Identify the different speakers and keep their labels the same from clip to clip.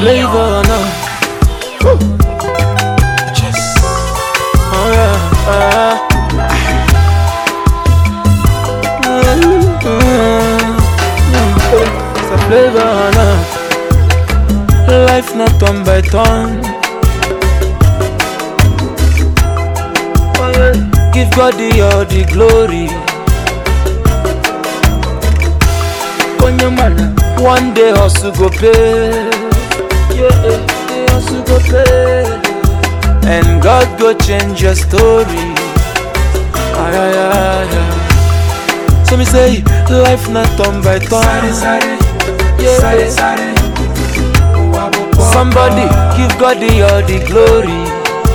Speaker 1: flavor now.
Speaker 2: Yes.
Speaker 1: Oh yeah. Uh, it's a flavor now. Life not turn by turn. Give God the all the glory. Konyamana, one day hustle go pay. Yeah, day hustle go pay. And God go change your story. Ay, ay, ay, ay. So me say, life not turn by turn.
Speaker 2: Sare,
Speaker 1: Yeah.
Speaker 2: sare, sare.
Speaker 1: Somebody give God the all the glory.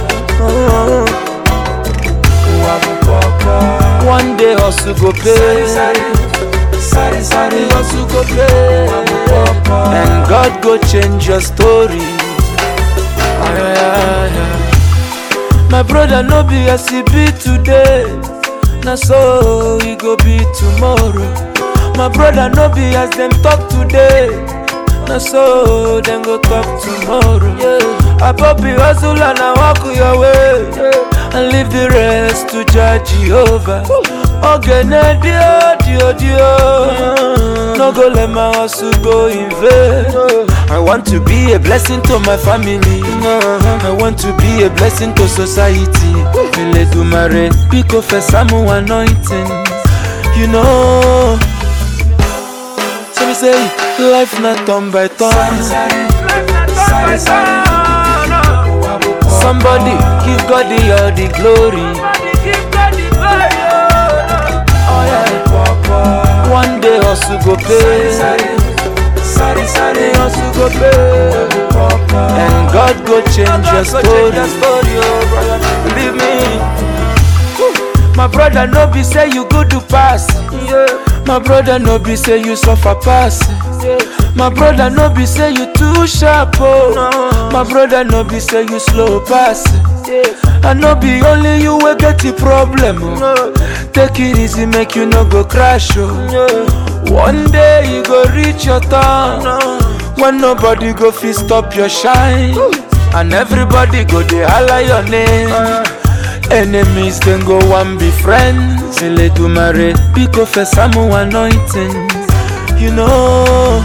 Speaker 1: One day hustle go pay.
Speaker 2: Sare, sare.
Speaker 1: hustle go pay. And God go change your story. Ay, ay, ay, ay. My brother no be as he be today. Na so he go be tomorrow. My brother no be as them talk today. Na so them go talk tomorrow. Yeah. Abobi hustle and I walk your way. And leave the rest to judge Jehovah. Ogene dio dio dio. No go let my hustle go in vain. I want to be a blessing to my family. I want to be a blessing to society. Eledumare, pick up a Samu anointing. You know. So we say, life not turn by turn.
Speaker 2: Sare, sare.
Speaker 1: Somebody give God the all the glory. Oh yeah. One day hustle go pay.
Speaker 2: Sare, sare.
Speaker 1: hustle go pay. And God go change your story. Believe me. My brother no be say you go to pass. My brother no be say you suffer pass. My brother no be say you too sharp oh. My brother no be say you slow pass. I no be only you wey get the problem oh. Take it easy make you no go crash oh. One day you go reach your turn when nobody go fit stop your shine and everybody go dey holla your name. Enemies then go one be friends. Eledumare, pick up a Samu anointing. You know,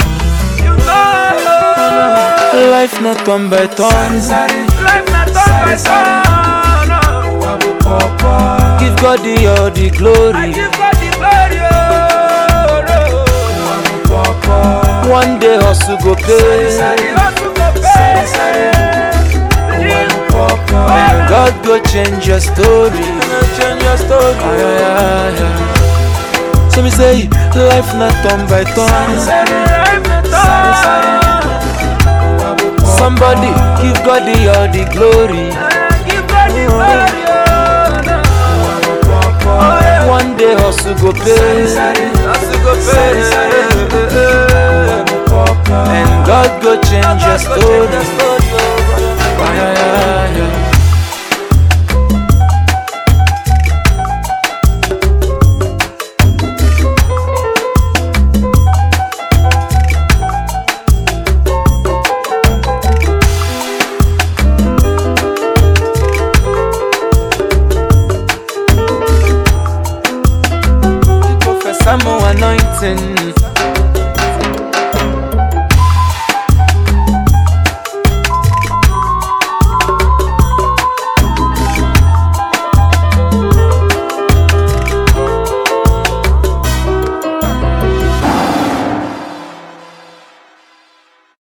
Speaker 1: life not turn by turn.
Speaker 2: Sare,
Speaker 1: Give God the all the glory. One day hustle go pay. And God go change your story. Change your story. Ay, ay, ay, ay. So me say, life not turn by turn. Somebody give God the all the glory. One day hustle go pay. Hustle go pay. And God go change your story. Ay, ay, ay, ay. Professor Mo anointing.